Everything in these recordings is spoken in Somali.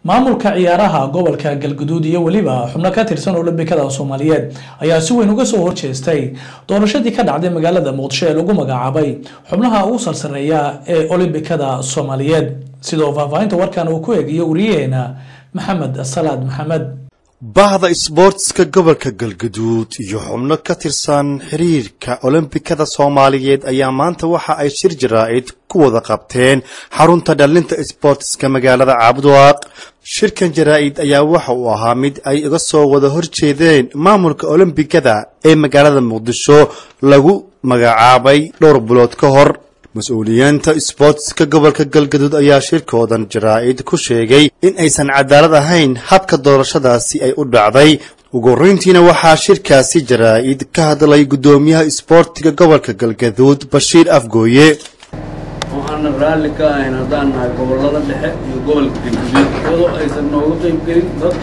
maamulka ciyaaraha gobolka galguduud iyo weliba xubno ka tirsan olombikada soomaaliyeed ayaa si weyn uga soo horjeestay doorashadii ka dhacday magaalada muqdisho ee lagu magacaabay xubnaha ugu sarsareeya ee olombikada soomaaliyeed sidoo faahfaahinta warkan uu ku eegiyo wariyaheena maxamed salaad maxamed bahda isboortiska gobolka galguduud iyo xubno ka tirsan xiriirka olombikada soomaaliyeed ayaa maanta waxa ay shir jaraa'id ku wada qabteen xarunta dhalinta isboortiska magaalada caabudwaaq shirkan jaraa'id ayaa waxa uu ahaa mid ay iga soo wada horjeedeen maamulka olombikada ee magaalada muqdisho lagu magacaabay dhowr bilood ka hor mas-uuliyiinta isboortiska gobolka galgaduud ayaa shirkoodan jaraa'id ku sheegay in aysan cadaalad ahayn habka doorashadaasi ay u dhacday ugu horreyntiina waxaa shirkaasi jaraa'id ka hadlay guddoomiyaha isboortiga gobolka galgaduud bashiir afgooye waxaana raalli ka ahayn haddaan nahay gobollada dhexe iyo gobolka galguduud iyadoo aysan nooga qayb gelin dad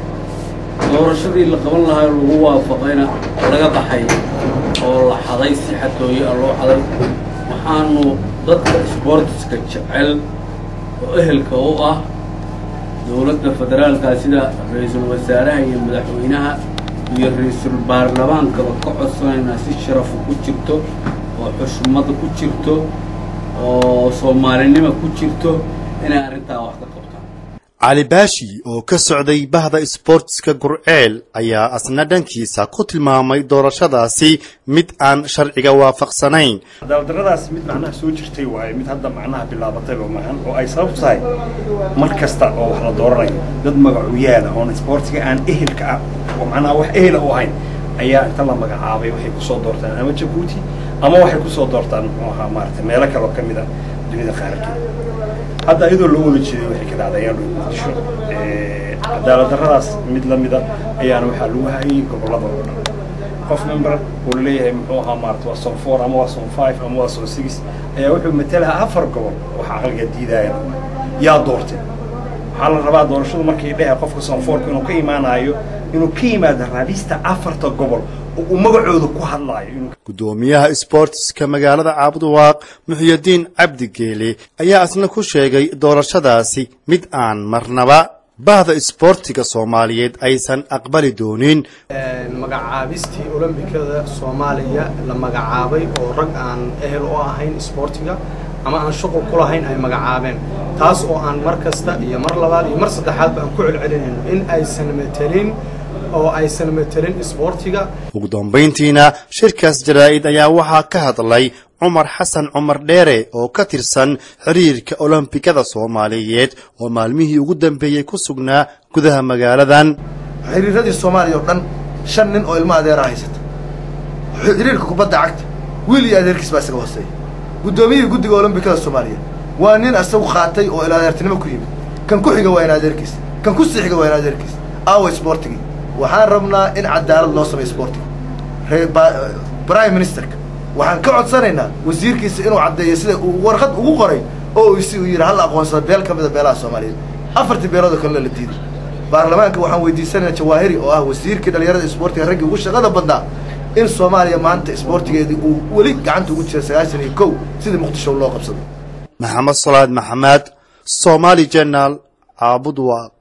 doorashadii la qaban lahaa lagu waafaqayna laga baxay oo la xaday si xatooye ah loo xaday waxaanu dadka isboortiska jecel oo ehelka u ah dowladda federaalka sida ra-iisul wasaaraha iyo madaxweynaha iyo ra-iisul baarlamaankaba ka codsanaynaa si sharafu ku jirto oo xushmada ku jirto oo soomaalinima ku jirto inay arrintaa wax ka qabtaan cali baashi oo ka socday bahda isboortiska gurceel ayaa asna dhankiisa ku tilmaamay doorashadaasi mid aan sharciga waafaqsanayn cadaaladdarradaas mid macnaha soo jirtay waaye mid hadda macnaha bilaabatayba maahan oo ay sabab tahay mar kasta oo wax la dooranayo dad magacu yaala oon isboortiga aan ehelka ah oo macnaha wax ehela u ahayn ayaa inta la magacaabay waxay kusoo doortaan ama jabuuti ama waxay kusoo doortaan muxuu ahaa maaragtay meelo kale oo ka mid a dunida qaarkeed hadda iyadoo loo wada jeeday waxay ka dhacday ayaan dhow muqdisho cadaaladdarradaas mid la mida ayaana waxaa lagu hayay gobollada oo dhan qof member uu leeyahay muxuu ahaa maarata waa son four ama waa son five ama waa son six ayaa wuxuu matalaha afar gobol waxa aqalga diidaayan yaa doortay waxaa la rabaa doorashadu markay dhehe qofka son fourka inuu ka imaanayo inuu ka yimaado raadista afarta gobol oo uu magacooda ku hadlaayo inuu guddoomiyaha isboortiska magaalada caabudwaaq muxiyadiin cabdi geele ayaa isna ku sheegay doorashadaasi mid aan marnaba bahda isboortiga soomaaliyeed aysan aqbali doonin magacaabistii olombikada soomaaliya la magacaabay oo rag aan ehel u ahayn isboortiga ama aan shuqul ku lahayn ay magacaabeen taas oo aan mar kasta iyo mar labaad iyo mar saddexaadba aan ku celcelinayno in aysan matelin oo aysan matelin isboortiga ugu dambayntiina shirkaas jaraa'id ayaa waxaa ka hadlay cumar xasan cumar dheere oo ka tirsan xiriirka olombikada soomaaliyeed oo maalmihii ugu dambeeyey ku sugnaa gudaha magaaladan xiriiradii soomaaliya oo dhan shan nin oo ilmo adeera haysata xiriirka kubadda cagta wiil iyo adeerkiis baa isaga hooseeya guddoomiyihii guddiga olombikada soomaaliya waa nin isagu qaatay oo il adeertinimo ku yimid kan ku xiga waa in adeerkiis kan ku sii xiga waa in adeerkiis aawa isboortigii waxaan rabnaa in cadaalad loo sameyo isboortiga prime ministerka waxaan ka codsanaynaa wasiirkiisa inuu caddeeyo sida uu warqad ugu qoray oo si uu yidhi hal aqoonsada beel ka mida beelaha soomaaliyeed afartii beelood oo kalena la diiday baarlamaanka waxaan weydiisanaynaa jawaahiri oo ah wasiirkii dhallinyarada isboortiga raggii ugu shaqada badnaa in soomaaliya maanta isboortigeedii uu weli gacanta ugu jira sagaashan iyo kow sidii muqdisho loo qabsado maxamed salaad maxamed somaali jenal caabudwaaq